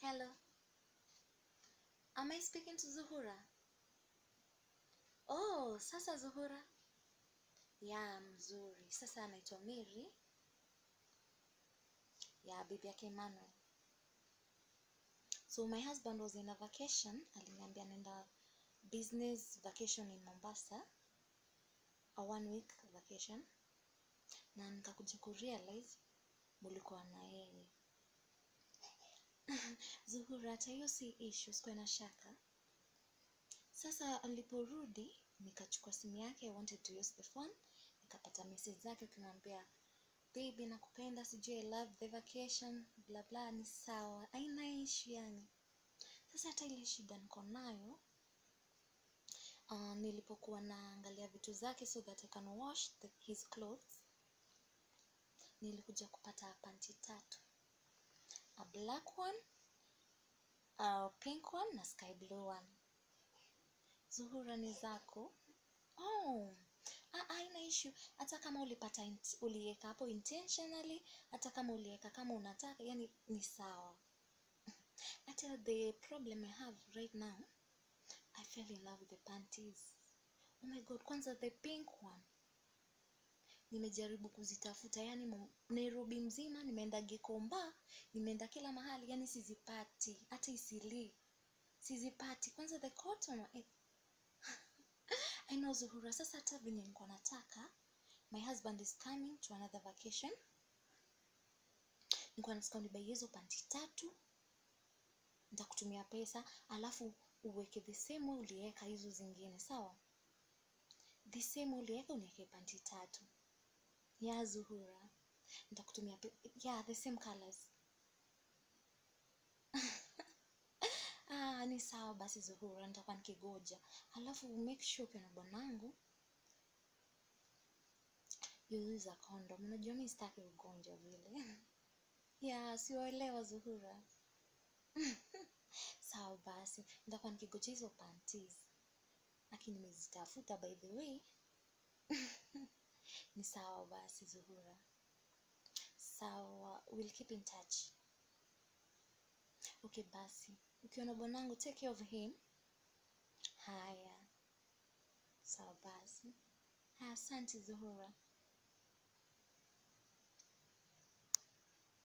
Hello. Am I speaking to Zuhura? Oh, sasa Zuhura. Ya, mzuri. Sasa anaitwa Mary. Ya, bibi yake Emmanuel. So my husband was in a vacation. Aliniambia nenda business vacation in Mombasa. A one week vacation. Na nikakuja kurealize mulikuwa na yeye. Zuhura, hata hiyo si issue, sikuwa na shaka. Sasa aliporudi nikachukua simu yake, I wanted to use the phone, nikapata message zake ukimwambia baby, nakupenda, sijui I love the vacation, bla bla, ni sawa, haina issue yani. Sasa hata ile shida niko nayo uh, nilipokuwa naangalia vitu zake so that I can wash the, his clothes, nilikuja kupata panti tatu a black one, a pink one na sky blue one. Zuhura ni zako? Oh, ah, haina issue. Hata kama ulipata int- uliweka hapo intentionally, hata kama uliweka kama unataka, yani ni sawa. Hata the problem I have right now, I fell in love with the panties. Oh my god, kwanza the pink one. Nimejaribu kuzitafuta yani mo- Nairobi mzima, nimeenda Gikomba, nimeenda kila mahali, yani sizipati, hata Isili sizipati. Kwanza the cotton one, eh, I know Zuhura, sasa hata venye nilikuwa nataka, my husband is coming to another vacation. Nilikuwa nataka unibai hizo panti tatu, nitakutumia pesa, alafu uweke the same way uliweka hizo zingine, sawa? The same way uliweka uniweke panti tatu. Ya Zuhura, nitakutumia pe yeah, the same colors. Ah, ni sawa basi Zuhura, nitakuwa nikigoja. Alafu make sure ukiwa na bwanangu you use a condom. Unajua mimi sitaki ugonjwa vile. ya siwaelewa Zuhura. Sawa basi, nitakuwa nikigoja hizo panties. Lakini nimezitafuta by the way. Ni sawa basi Zuhura. Sawa, we'll keep in touch. Okay basi, ukiwa na bwanangu take care of him. Haya, sawa basi. Haya, asante Zuhura.